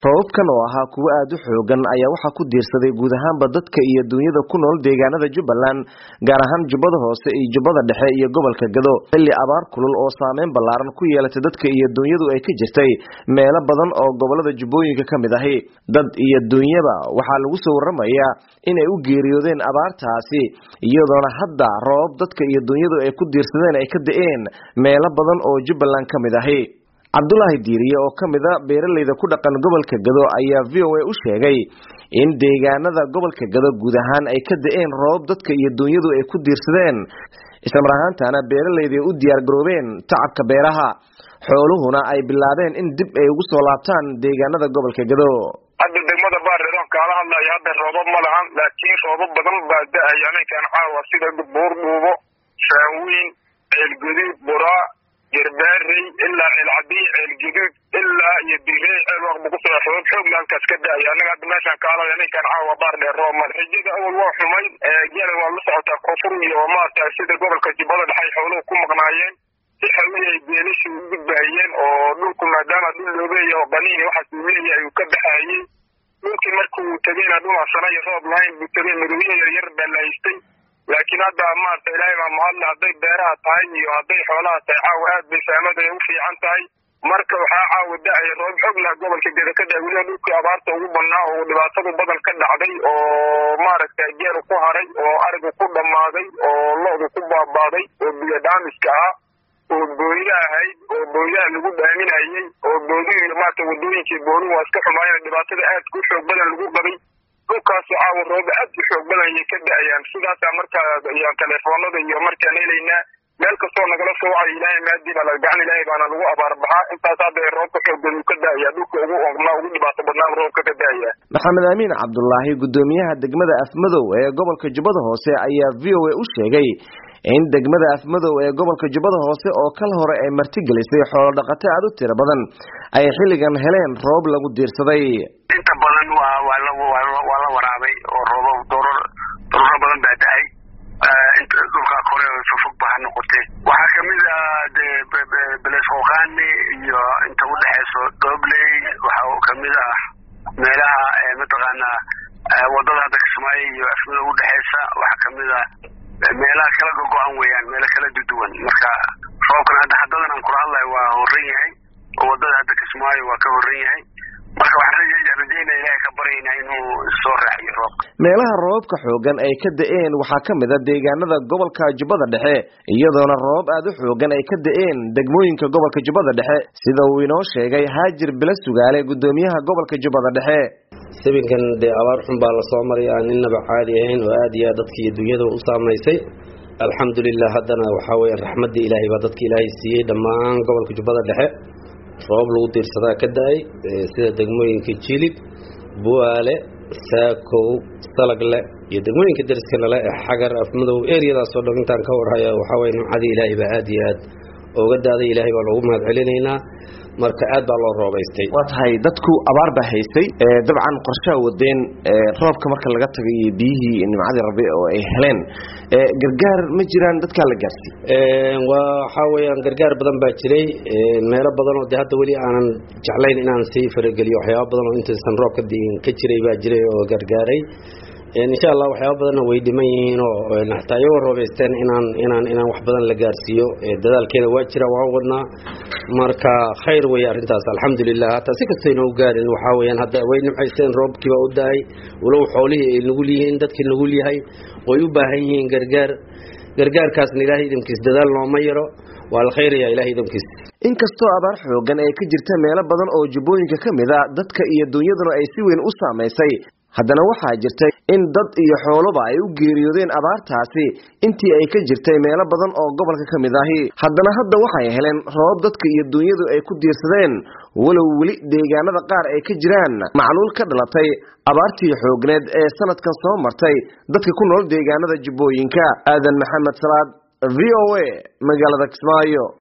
roobabkan oo ahaa kuwo aada u xoogan ayaa waxaa ku diirsaday guud ahaanba dadka iyo duunyada ku nool deegaanada jubbaland gaar ahaan jubbada hoose iyo jubbada dhexe iyo gobolka gado xilli abaar kulul oo saameyn ballaaran ku yeelatay dadka iyo duunyadu ay ka jirtay meelo badan oo gobolada jubbooyinka ka mid ahi dad iyo duunyaba waxaa lagu soo warramayaa inay u geeriyoodeen abaartaasi iyadoona hadda roobab dadka iyo duunyadu ay ku diirsadeen ay ka da-een meelo badan oo jubbaland ka mid ahi cabdulaahi diiriye oo ka mid a beeralayda ku dhaqan gobolka gado ayaa v o a u sheegay in deegaanada gobolka gado guud ahaan ay ka da-een roobab dadka iyo duunyadu ay ku diirsadeen islamar ahaantana beeralayda ay u diyaar garoobeen tacabka beeraha xooluhuna ay bilaabeen in dib ay ugu soo laabtaan deegaanada gobolka gado hadda degmada baariran kaala hadlayo hadda roobab ma lahan laakiin roobab badan baa da-aya ninkan caawa sida buur dhuubo shaanweyn ceelguduud buraa gerbaarey ilaa ceelcadiy ceelguduud ilaa iyo direy ceel waqba kusoo roobab xoogla halkaas ka da-aya anaga hadda meeshaan kaalada ninkan caawa baar dheer roob male xijada awal waa xumay gela waa la socotaa koonfur iyo maarata sida gobolka jubbada dhexay xooluhu ku maqnaayeen si xawii ay geelashu u gudbahayeen oo dhulku maadaama dhul loobeeya oo qaniini waxaas uu leeyahay uu ka baxayey dhulkii markuu tegeyna dhulasana iyo roob lahayn buu tegey midowye yaryar baa la haystay laakiin hadda maarata ilaahay baa mahadle hadday beeraha tahay iyo hadday xoolaha tahay caawa aad bay saamada u fiican tahay marka waxaa caawa da-aya roob xooglah gobolka geda ka da weliba dhulkii abaarta ugu badnaa oo dhibaatadu badan ka dhacday oo maaragtay geelu ku haray oo arigu ku dhammaaday oo lo-du ku baabaaday oo biyo dhaamiska ah oo booyda ahayd oo booydaha lagu dhaaminayey oo boodihi iyo maarata wadooyinkii booluhu waa iska xumaayeen dhibaatada aadka u xoog badan lagu qabay dhulkaasu caawa rooba aad u xoog badan ayay ka da-ayaan sidaasaa markaa iyo telefoonada iyo markaan helaynaa meel kastoo nagala soo wacayo ilaahay maadii baa gacan ilaahay baana lagu abaar baxaa intaas hadda roobka xooggan uu ka da-aya dhulka ugu ognaa ugu dhibaato badnaa roobka ka da-aya maxamed amiin cabdulaahi gudoomiyaha degmada afmadow ee gobolka jubbada hoose ayaa v o a u sheegay in degmada afmadow ee gobolka jubbada hoose oo kal hore ay martigelisay xoolo dhaqato aada u tiro badan ay xilligan heleen roob lagu diirsaday inta badan waa waa la waa la waraabay oo roobo dooror dooraro badan baa da-ay inta dhulkaa kore fofog ba ha noqotee waxaa kamid ah de belesqoqaani iyo inta udhexeyso dobley waxaa kamid ah meelaha mataqaana wadada hadda kismaayo iyo afmadow udhexeysa waxaa kamid ah meelaha kala gogo-an weeyaan meelo kala duduwan marka roobkan hadda haddadan aan kula hadlayo waa horan yahay oo wadada hadda kismaayo waa ka horan yahay marka waxaan rajeynaya ilahay ka baryaynaa inuu soo raaxiyo roobka meelaha roobabka xoogan ay ka da-een waxaa ka mid a deegaanada gobolka jubbada dhexe iyadoona roobab aada u xoogan ay ka da-een degmooyinka gobolka jubbada dhexe sida uu inoo sheegay haajir bila sugaale gudoomiyaha gobolka jubbada dhexe sabinkan dee abaar xun baa lasoo maray aan ninaba caadi ahayn oo aada iyo aad dadka iyo dunyada u saamaysay alxamdulilah haddana waxaa weya raxmaddii ilaahay baa dadka ilaahay siiyey dhammaan gobolka jubbada dhexe roobab lagu diirsadaa ka da-ay sida degmooyinka jilib buaale saakow salagle iyo degmooyinka dariskana le ee xagar afmadow eriyadaasoo dhan intaan ka warhaya waxaa weye nimcadii ilaahay baa aada iyo aad ooga daaday ilaahay baa loogu mahad celinaynaa marka aad baa loo roobaystay waa tahay dadku abaar baa haystay dabcan qorshaha wadeen roobka marka laga tagay iyo biyihii nimcadii rabi oo ay heleen gargaar ma jiraan dadkaa la gaarsiy waxaa weyaan gargaar badan baa jiray meelo badan oo de hadda weli aanan jeclayn inaan sii farageliyo waxyaaba badan oo intaysan roobka diin ka jiray baa jiray oo gargaaray insha allah waxyaaba badanna way dhiman yihiin oo hataa iyagoo roobaysteen inaan inaan inaan wax badan la gaarsiiyo dadaalkeeda waa jira waan wadnaa marka khayr wey arrintaas alxamdulilah hataa si kastayna u gaarin waxaa weyaan hadda way nimcaysteen roobkiiba u da-ay walow xoolihii ay nugul yihiin dadkii nugul yahay way u baahan yihiin gargaar gargaarkaasna ilaahay idamkiis dadaal nooma yaro waa la khayraya ilahay idamkiis inkastoo abaar xoogan ay ka jirta meelo badan oo jubbooyinka ka mid a dadka iyo dunyaduna ay si weyn u saamaysay haddana waxaa jirtay in dad iyo xooloba ay u geeriyoodeen abaartaasi intii ay ka jirtay meelo badan oo gobolka ka mid ahi haddana hadda waxay heleen roobab dadka iyo dunyadu ay ku diirsadeen walow weli deegaanada qaar ay ka jiraan macluul ka dhalatay abaartii xoogneed ee sanadkan soo martay dadka ku nool deegaanada jubbooyinka aadan maxamed salaad v o a magaalada kismaayo